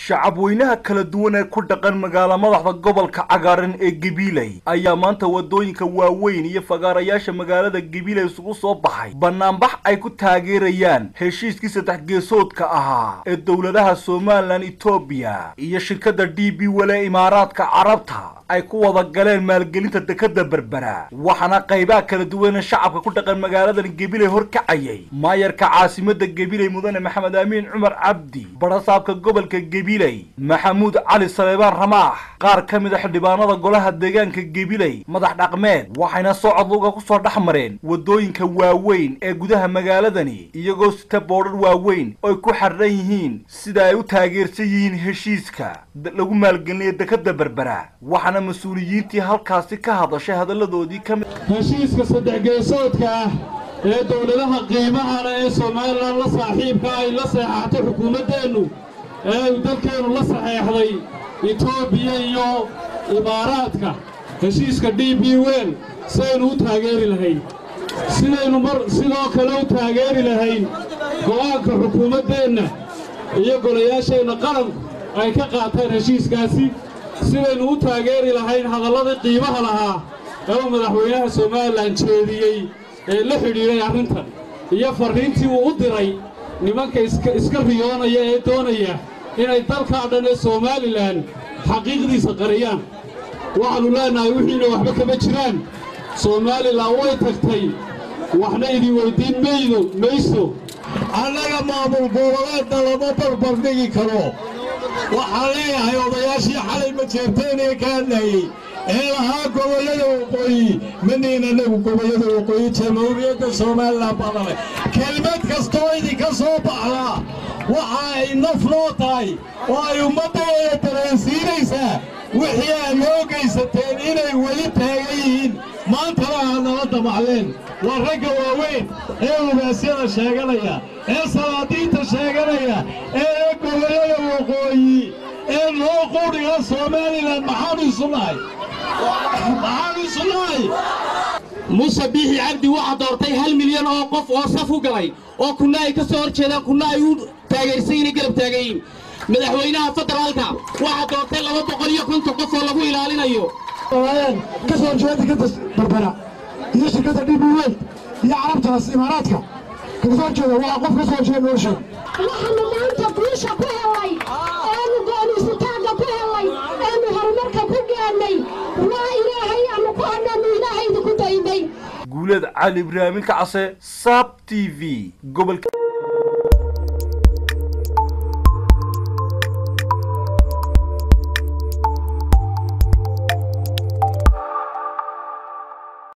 shacab weynaha kala duwan ee ku dhaqan magaala madaxda gobolka cagaaran ee gabiley ayaa maanta wadooyinka waaweyn iyo fagaarayaasha magaalada gabiley isugu soo baxay banaanbax ay ku taageerayaan heshiiskii saddex geesoodka ahaa ee dowladaha somalilan etoobiya iyo shirkadda d b wele imaaraadka carabta ay ku wada galeen maalgelinta dekada berbera waxaana qaybaha kala duwan ee shacabka ku dhaqan magaaladan gabiley horkacayay maayarka caasimada gabiley mudane maxamed aamiin cumar cabdi barasaabka gobolka gabiley maxamuud cali saleebaan ramaax qaar ka mid a xildhibaanada golaha deegaanka gabiley madax dhaqmeed waxayna socod luga ku soo dhex mareen wadooyinka waaweyn ee gudaha magaaladani iyagoo sita boodhar waaweyn oy ku xardhan yihiin sida ay u taageersan yihiin heshiiska lagu maalgelinayo dekada berbera waxaana mas-uuliyiintii halkaasi ka hadashay hadalladoodii ka mid heshiiska saddex geesoodka ah ee dowladaha qiimahana ee somalilan la saaxiibka ay la seexatay xukuumaddeennu ee uu dalkeennu la saxeexday etoobiya iyo imaaraadka heshiiska d b wel sidaynu u taageeri lahayn sidaynu mar sidoo kale u taageeri lahayn go'aanka xukuumaddeenna iyo golayaasheenna qaranku ay ka qaateen heshiiskaasi sidaynu u taageeri lahayn hadalladii qiimaha lahaa ee uu madaxweynaha somalilan jeediyey ee la xidhiidhay arrintan iyo farriintii uu u diray nimanka iska riyoonaya ee doonaya inay dalkaa dhan ee somalilan xaqiiqdiisa qariyaan waxaannu leennahay wixiina waxba kama jiraan somalilan way tagtay waxna idin weyddiin maydo mayso annaga maamul goboleedna lama barbardhigi karo waxaan leeyahay odayaashii xalay majeerteenee ka hadlayey ee lahaa gobollada waqooyi maniin annagu gobollada waqooyi jamhuuriyadda somalilan badale kelmad kastoo idinka soo baxdaa waxa ay naf noo tahay oo ay ummaddeeda dareensiinaysaa wixii aad noo gaysateen inay weli taagan yihiin maantana aad nala damacleen waa ragga waaweyn ee ugaasyada sheeganaya ee salaadiinta sheeganaya ee gobollada waqooyi ee loo qudhiga somalilan maxaanu isu nahay maxaanu isu nahay muuse biixi cabdi waxaa doortay hal milyan oo qof oo saf u galay oo kuna ay ka soo hor jeedaan kuna ay u taageersan inay garab taagayiin madaxweynaha federaalka waxaa doortay laba boqol iyo konton qof oo lagu ilaalinayo ka soo horjeeda dekada barbera iyo shirkadda d b wel iyo carabtaas imaaraadka kaga soo horjeeda waa qof ka soo horjeeda nolosha waxaanu maanta guusha ku helay eenu gooniisitaanka ku helay eenu horumarka ku gaannay waa ilaahay aanu ku hadhanu ilaahay idinku daymay guuleed cali ibraahimin kacase saab t v gobolka